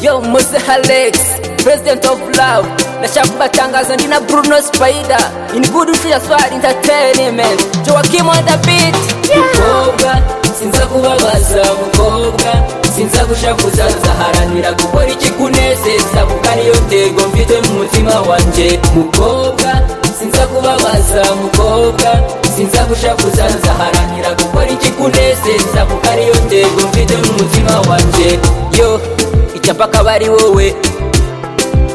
yo muze alex president of love nashaka kubatangaza ndi na bruno spider in good tuyaswar entertainment joakim on the beat mukobwa sinza kubabaza mukobwa sinza gushakuza nzaharanira gukora ikikunezeza kuko ariyo ntego mfite mu mutima wanjye mukobwa sinza kubabaza mukobwa sinza gushakuza nzaharanira gukora ikikunezeza kuko ariyo ntego mfite mu mutima wanjye yo icyapaka bari wowe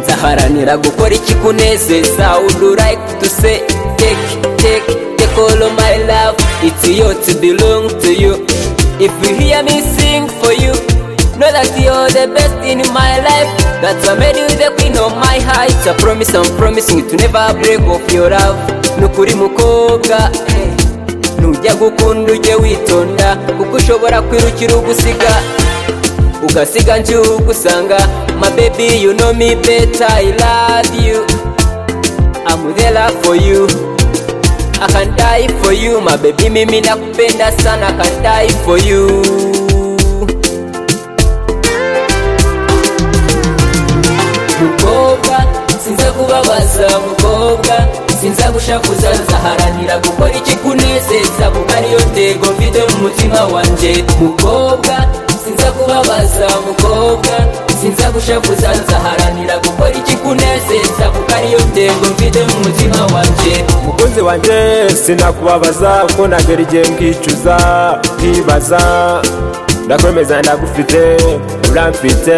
nzaharanira gukora ikikunezeza would you like to say take take take all of my love it's yours to belong to you if you hear me sing for you know that you're the best in my life that's why I made you the queen of my heart I promise I'm promising you to never break off your love nukuri mukobwa eh, nujya gukunda ujye witonda kuko ushobora kwirukira ugusiga ugasiga njugusanga my baby you know me better I love you I'm there for you I can die for you my baby mimi nakupenda sana I can die for you mukobwa sinza kubabaza mukobwa sinza gushakuza nzaharanira gukora ikikunezeza kuko ariyo ntego mfite mu mutima wanjye mukobwa sinza kubabaza mukobwa sinza gushakuza nzaharanira gukora ikikunezeza kuko ariyo ntego mfite mu mutima wanjye mukunzi wanjye sinakubabaza kuko nagera igihe nkicuza nkibaza ndakwemeza ndagufite uramfite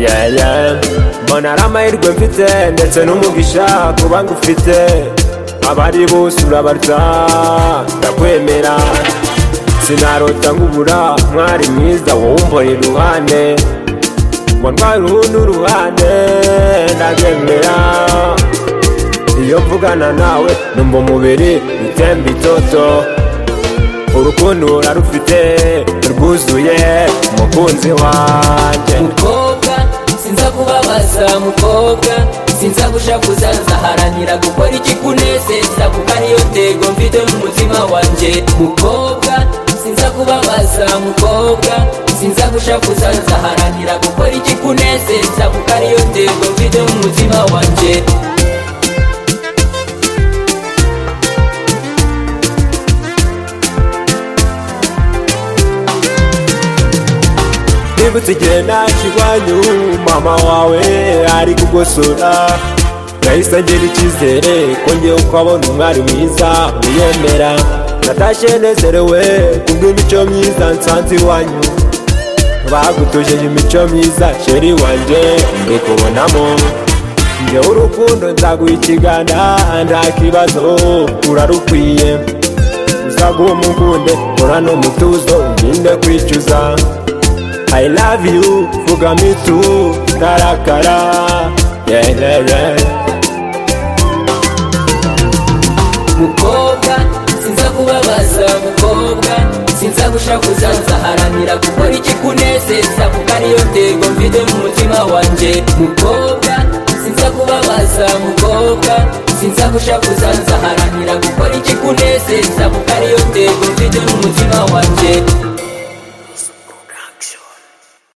yaya mbona ari amahirwe mfite ndetse n'umugisha kuba ngufite abari bose urabarya ndakwemera sinarota nkubura mwari mwiza wowe umbora iruhande ngo ndwara uruhu n'uruhande ndakwemera iyo mvugana nawe numva umubiri utemba itoto urukundo urarufite rwuzuye umukunzi wanjye mukobwa sinza kubabaza mukobwa sinza gushakuza nzaharanira gukora ikikunezeza kuko ariyo ntego mfite mu mutima wanjye mukobwa sinza kubabaza mukobwa sinza gushakuza nzaharanira gukora ikikunezeza kuko ariyo ntego mfite mu mutima wanjye nibutse igihe naje iwanyu mama wawe ari kugosora yahise angera icyizere ko ngewe uko abona umwari mwiza wiyemera natashye nezerewe kubw'imico myiza nsanze iwanyu bagutujeje imico myiza sheri wanjye mbikubonamo ngewe urukundo nzaguha ikiganda nta kibazo urarukwiye uzaguha umugunde urana umutuzo ugende kwicuza I love you, vuga me too, karakara, yeah, yeah, yeah. mukobwa sinza kubabaza mukobwa sinza gushakuza nzaharanira gukora ikikunezeza kuko ariyo ntego mfite mu mutima wanjye mukobwa sinza kubabaza mukobwa sinza gushakuza nzaharanira gukora ikikunezeza kuko ariyo ntego mfite mu mutima wanjye